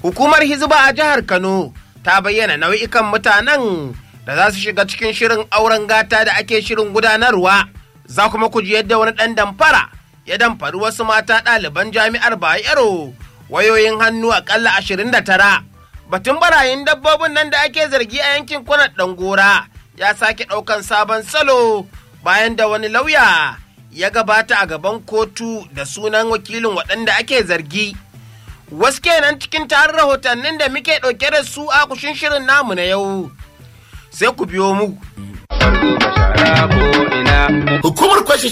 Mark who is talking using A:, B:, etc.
A: Hukumar Hizba a jihar Kano ta bayyana nau'ikan mutanen da za su shiga cikin shirin auren gata da ake shirin gudanarwa. Za kuma ku ji yadda wani ɗan damfara ya damfari wasu mata ɗaliban jami'ar Bayero wayoyin hannu aƙalla ashirin da tara. Batun barayin dabbobin nan da ake zargi a yankin kwanar Ɗangora ya sake ɗaukan sabon salo bayan da wani lauya ya gabata a gaban kotu da sunan wakilin waɗanda ake zargi. Wasu kenan cikin tarin rahotannin da muke ɗauke da su a kushin shirin namu na yau. Sai ku biyo mu.
B: Hukumar kwashe